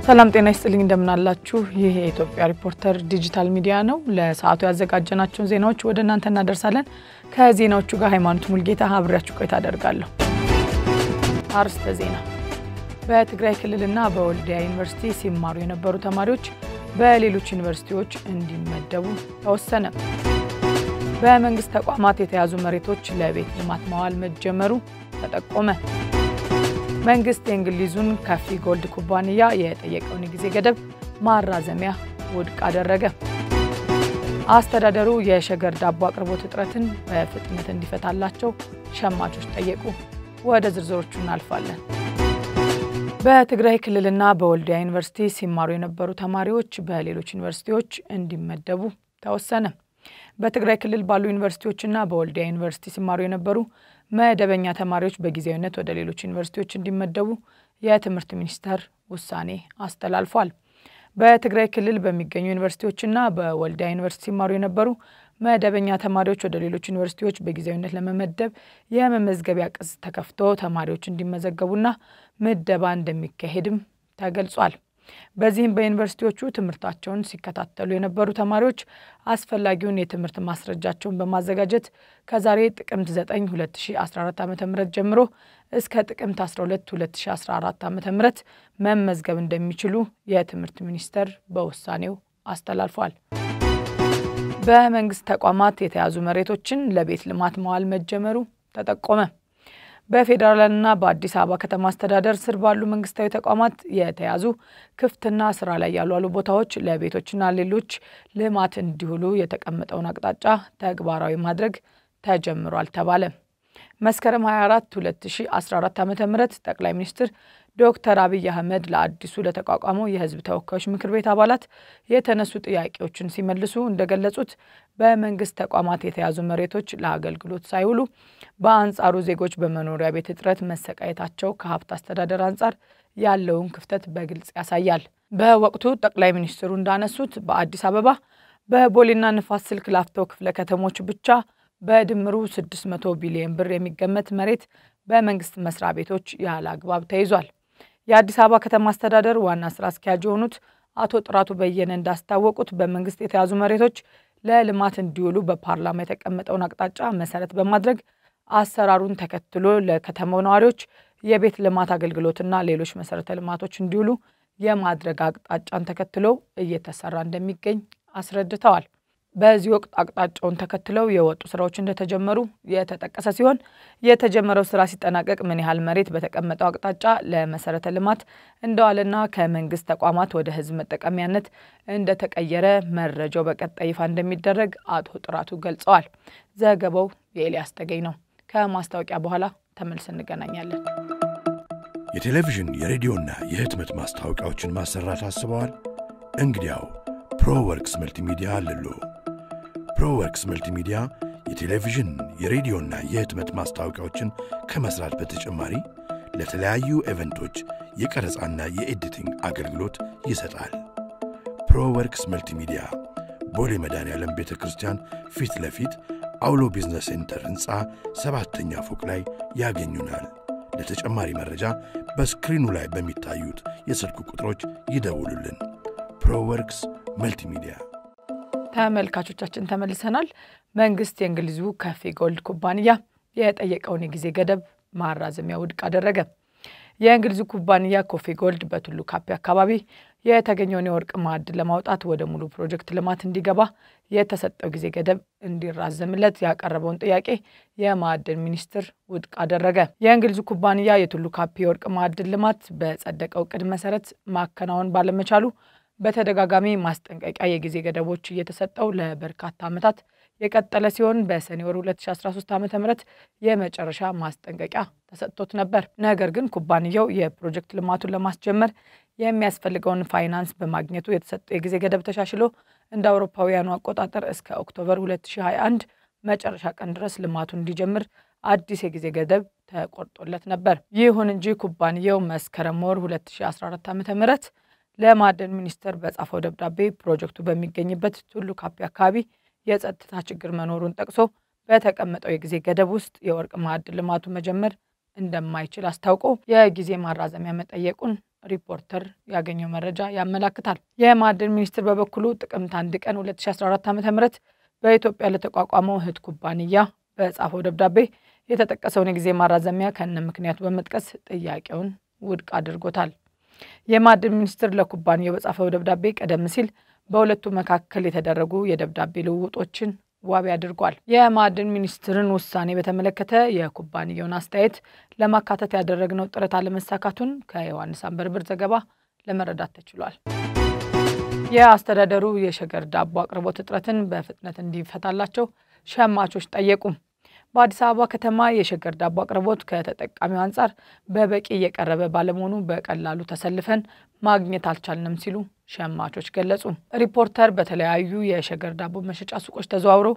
ሰላም ጤና ይስጥልኝ፣ እንደምናላችሁ። ይህ የኢትዮጵያ ሪፖርተር ዲጂታል ሚዲያ ነው። ለሰዓቱ ያዘጋጀናቸውን ዜናዎች ወደ እናንተ እናደርሳለን። ከዜናዎቹ ጋር ሃይማኖት ሙልጌታ አብሬያችሁ ቆይታ አደርጋለሁ። አርስተ ዜና። በትግራይ ክልልና በወልዲያ ዩኒቨርሲቲ ሲማሩ የነበሩ ተማሪዎች በሌሎች ዩኒቨርሲቲዎች እንዲመደቡ ተወሰነ። በመንግስት ተቋማት የተያዙ መሬቶች ለቤት ልማት ማዋል መጀመሩ ተጠቆመ። መንግስት የእንግሊዙን ካፊ ጎልድ ኩባንያ የጠየቀውን የጊዜ ገደብ ማራዘሚያ ውድቅ አደረገ። አስተዳደሩ የሸገር ዳቦ አቅርቦት እጥረትን በፍጥነት እንዲፈታላቸው ሸማቾች ጠየቁ። ወደ ዝርዝሮቹ እናልፋለን። በትግራይ ክልልና በወልዲያ ዩኒቨርሲቲ ሲማሩ የነበሩ ተማሪዎች በሌሎች ዩኒቨርሲቲዎች እንዲመደቡ ተወሰነ። በትግራይ ክልል ባሉ ዩኒቨርሲቲዎችና በወልዲያ ዩኒቨርሲቲ ሲማሩ የነበሩ መደበኛ ተማሪዎች በጊዜያዊነት ወደ ሌሎች ዩኒቨርሲቲዎች እንዲመደቡ የትምህርት ሚኒስቴር ውሳኔ አስተላልፏል። በትግራይ ክልል በሚገኙ ዩኒቨርሲቲዎችና በወልዲያ ዩኒቨርሲቲ ሲማሩ የነበሩ መደበኛ ተማሪዎች ወደ ሌሎች ዩኒቨርሲቲዎች በጊዜያዊነት ለመመደብ የመመዝገቢያ ቅጽ ተከፍቶ ተማሪዎች እንዲመዘገቡና ምደባ እንደሚካሄድም ተገልጿል። በዚህም በዩኒቨርሲቲዎቹ ትምህርታቸውን ሲከታተሉ የነበሩ ተማሪዎች አስፈላጊውን የትምህርት ማስረጃቸውን በማዘጋጀት ከዛሬ ጥቅምት 9 2014 ዓ ም ጀምሮ እስከ ጥቅምት 12 2014 ዓ ም መመዝገብ እንደሚችሉ የትምህርት ሚኒስቴር በውሳኔው አስተላልፏል። በመንግስት ተቋማት የተያዙ መሬቶችን ለቤት ልማት መዋል መጀመሩ ተጠቆመ። በፌዴራልና በአዲስ አበባ ከተማ አስተዳደር ስር ባሉ መንግስታዊ ተቋማት የተያዙ ክፍትና ስራ ላይ ያልዋሉ ቦታዎች ለቤቶችና ሌሎች ልማት እንዲውሉ የተቀመጠውን አቅጣጫ ተግባራዊ ማድረግ ተጀምሯል ተባለ። መስከረም 24 2014 ዓ ም ጠቅላይ ሚኒስትር ዶክተር አብይ አህመድ ለአዲሱ ለተቋቋመው የህዝብ ተወካዮች ምክር ቤት አባላት የተነሱ ጥያቄዎችን ሲመልሱ እንደገለጹት በመንግስት ተቋማት የተያዙ መሬቶች ለአገልግሎት ሳይውሉ በአንጻሩ ዜጎች በመኖሪያ ቤት እጥረት መሰቃየታቸው ከሀብት አስተዳደር አንጻር ያለውን ክፍተት በግልጽ ያሳያል። በወቅቱ ጠቅላይ ሚኒስትሩ እንዳነሱት በአዲስ አበባ በቦሌና ንፋስ ስልክ ላፍቶ ክፍለ ከተሞች ብቻ በድምሩ 600 ቢሊዮን ብር የሚገመት መሬት በመንግስት መስሪያ ቤቶች ያለ አግባብ ተይዟል። የአዲስ አበባ ከተማ አስተዳደር ዋና ስራ አስኪያጅ የሆኑት አቶ ጥራቱ በየነ እንዳስታወቁት በመንግስት የተያዙ መሬቶች ለልማት እንዲውሉ በፓርላማ የተቀመጠውን አቅጣጫ መሰረት በማድረግ አሰራሩን ተከትሎ ለከተማው ነዋሪዎች የቤት ልማት አገልግሎትና ሌሎች መሰረተ ልማቶች እንዲውሉ የማድረግ አቅጣጫን ተከትሎ እየተሰራ እንደሚገኝ አስረድተዋል። በዚህ ወቅት አቅጣጫውን ተከትለው የወጡ ስራዎች እንደተጀመሩ የተጠቀሰ ሲሆን የተጀመረው ስራ ሲጠናቀቅ ምን ያህል መሬት በተቀመጠው አቅጣጫ ለመሰረተ ልማት እንደዋለና ከመንግስት ተቋማት ወደ ህዝብ መጠቀሚያነት እንደተቀየረ መረጃው በቀጣይ ይፋ እንደሚደረግ አቶ ጥራቱ ገልጸዋል። ዘገባው የኤልያስ ተገኝ ነው። ከማስታወቂያ በኋላ ተመልስ እንገናኛለን። የቴሌቪዥን የሬዲዮና የህትመት ማስታወቂያዎችን ማሰራት አስበዋል? እንግዲያው ፕሮወርክስ መልቲሚዲያ አለሎ። ፕሮወርክስ መልቲሚዲያ የቴሌቪዥን የሬዲዮና የህትመት ማስታወቂያዎችን ከመስራት በተጨማሪ ለተለያዩ ኤቨንቶች የቀረጻና የኤዲቲንግ አገልግሎት ይሰጣል። ፕሮወርክስ መልቲሚዲያ ቦሌ መድኃኔዓለም ቤተ ክርስቲያን ፊት ለፊት አውሎ ቢዝነስ ሴንተር ሕንፃ ሰባተኛ ፎቅ ላይ ያገኙናል። ለተጨማሪ መረጃ በስክሪኑ ላይ በሚታዩት የስልክ ቁጥሮች ይደውሉልን። ፕሮወርክስ መልቲሚዲያ ተመልካቾቻችን ተመልሰናል። መንግስት የእንግሊዙ ካፊ ጎልድ ኩባንያ የጠየቀውን የጊዜ ገደብ ማራዘሚያ ውድቅ አደረገ። የእንግሊዙ ኩባንያ ኮፊ ጎልድ በቱሉ ካፒ አካባቢ የተገኘውን የወርቅ ማዕድን ለማውጣት ወደ ሙሉ ፕሮጀክት ልማት እንዲገባ የተሰጠው ጊዜ ገደብ እንዲራዘምለት ያቀረበውን ጥያቄ የማዕድን ሚኒስትር ውድቅ አደረገ። የእንግሊዙ ኩባንያ የቱሉ ካፒ የወርቅ ማዕድን ልማት በጸደቀው እቅድ መሰረት ማከናወን ባለመቻሉ በተደጋጋሚ ማስጠንቀቂያ የጊዜ ገደቦች እየተሰጠው ለበርካታ ዓመታት የቀጠለ ሲሆን በሰኔ ወር 2013 ዓ ም የመጨረሻ ማስጠንቀቂያ ተሰጥቶት ነበር። ነገር ግን ኩባንያው የፕሮጀክት ልማቱን ለማስጀመር የሚያስፈልገውን ፋይናንስ በማግኘቱ የተሰጠው የጊዜ ገደብ ተሻሽሎ እንደ አውሮፓውያኑ አቆጣጠር እስከ ኦክቶበር 2021 መጨረሻ ቀን ድረስ ልማቱን እንዲጀምር አዲስ የጊዜ ገደብ ተቆርጦለት ነበር። ይሁን እንጂ ኩባንያው መስከረም ወር 2014 ዓ ም ለማዕድን ሚኒስቴር በጻፈው ደብዳቤ ፕሮጀክቱ በሚገኝበት ቱሉ ካፒ አካባቢ የጸጥታ ችግር መኖሩን ጠቅሶ በተቀመጠው የጊዜ ገደብ ውስጥ የወርቅ ማዕድን ልማቱ መጀመር እንደማይችል አስታውቆ የጊዜ ማራዘሚያ መጠየቁን ሪፖርተር ያገኘው መረጃ ያመላክታል። የማዕድን ሚኒስቴር በበኩሉ ጥቅምት አንድ ቀን 2014 ዓ ም በኢትዮጵያ ለተቋቋመው እህት ኩባንያ በጻፈው ደብዳቤ የተጠቀሰውን የጊዜ ማራዘሚያ ከነ ምክንያቱ በመጥቀስ ጥያቄውን ውድቅ አድርጎታል። የማዕድን ሚኒስቴር ለኩባንያው በጻፈው ደብዳቤ ቀደም ሲል በሁለቱ መካከል የተደረጉ የደብዳቤ ልውውጦችን ዋቢ አድርጓል። የማዕድን ሚኒስትርን ውሳኔ በተመለከተ የኩባንያውን አስተያየት ለማካተት ያደረግነው ጥረት አለመሳካቱን ከዮሐንስ አንበርብር ዘገባ ለመረዳት ተችሏል። የአስተዳደሩ የሸገር ዳቦ አቅርቦት እጥረትን በፍጥነት እንዲፈታላቸው ሸማቾች ጠየቁ። በአዲስ አበባ ከተማ የሸገር ዳቦ አቅርቦት ከተጠቃሚው አንጻር በበቂ እየቀረበ ባለመሆኑ በቀላሉ ተሰልፈን ማግኘት አልቻልንም ሲሉ ሸማቾች ገለጹ። ሪፖርተር በተለያዩ የሸገር ዳቦ መሸጫ ሱቆች ተዘዋውሮ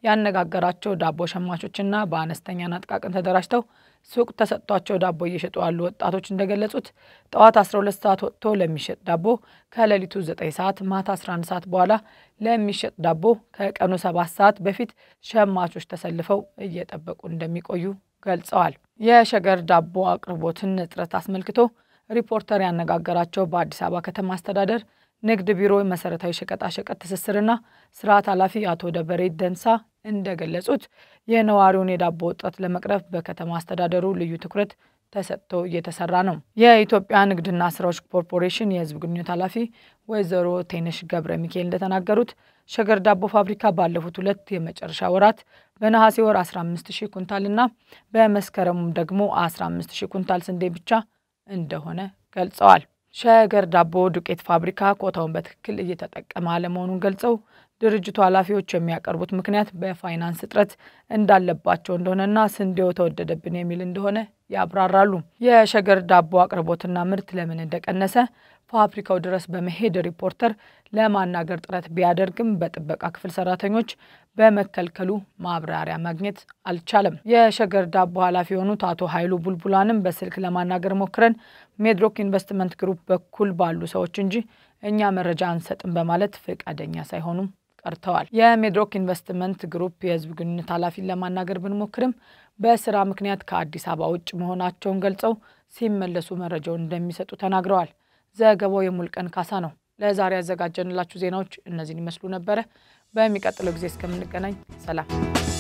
ያነጋገራቸው ዳቦ ሸማቾችና በአነስተኛና ጥቃቅን ተደራጅተው ሱቅ ተሰጥቷቸው ዳቦ እየሸጡ ያሉ ወጣቶች እንደገለጹት ጠዋት 12 ሰዓት ወጥቶ ለሚሸጥ ዳቦ ከሌሊቱ 9 ሰዓት፣ ማታ 11 ሰዓት በኋላ ለሚሸጥ ዳቦ ከቀኑ 7 ሰዓት በፊት ሸማቾች ተሰልፈው እየጠበቁ እንደሚቆዩ ገልጸዋል። የሸገር ዳቦ አቅርቦትን እጥረት አስመልክቶ ሪፖርተር ያነጋገራቸው በአዲስ አበባ ከተማ አስተዳደር ንግድ ቢሮ መሰረታዊ ሸቀጣሸቀጥ ትስስርና ስርዓት ኃላፊ አቶ ደበሬ ደንሳ እንደገለጹት የነዋሪውን የዳቦ እጥረት ለመቅረፍ በከተማ አስተዳደሩ ልዩ ትኩረት ተሰጥቶ እየተሰራ ነው። የኢትዮጵያ ንግድና ስራዎች ኮርፖሬሽን የሕዝብ ግንኙነት ኃላፊ ወይዘሮ ቴነሽ ገብረ ሚካኤል እንደተናገሩት ሸገር ዳቦ ፋብሪካ ባለፉት ሁለት የመጨረሻ ወራት በነሐሴ ወር 15 ሺህ ኩንታልና በመስከረሙም ደግሞ 15 ሺህ ኩንታል ስንዴ ብቻ እንደሆነ ገልጸዋል። ሸገር ዳቦ ዱቄት ፋብሪካ ኮታውን በትክክል እየተጠቀመ አለመሆኑን ገልጸው ድርጅቱ ኃላፊዎች የሚያቀርቡት ምክንያት በፋይናንስ እጥረት እንዳለባቸው እንደሆነና ስንዴው ተወደደብን የሚል እንደሆነ ያብራራሉ። የሸገር ዳቦ አቅርቦትና ምርት ለምን እንደቀነሰ ፋብሪካው ድረስ በመሄድ ሪፖርተር ለማናገር ጥረት ቢያደርግም በጥበቃ ክፍል ሰራተኞች በመከልከሉ ማብራሪያ ማግኘት አልቻለም። የሸገር ዳቦ ኃላፊ የሆኑት አቶ ኃይሉ ቡልቡላንም በስልክ ለማናገር ሞክረን ሜድሮክ ኢንቨስትመንት ግሩፕ በኩል ባሉ ሰዎች እንጂ እኛ መረጃ አንሰጥም በማለት ፈቃደኛ ሳይሆኑም ቀርተዋል። የሜድሮክ ኢንቨስትመንት ግሩፕ የሕዝብ ግንኙነት ኃላፊን ለማናገር ብንሞክርም በስራ ምክንያት ከአዲስ አበባ ውጭ መሆናቸውን ገልጸው ሲመለሱ መረጃውን እንደሚሰጡ ተናግረዋል። ዘገባው የሙልቀን ካሳ ነው። ለዛሬ ያዘጋጀንላችሁ ዜናዎች እነዚህን ይመስሉ ነበረ። በሚቀጥለው ጊዜ እስከምንገናኝ ሰላም።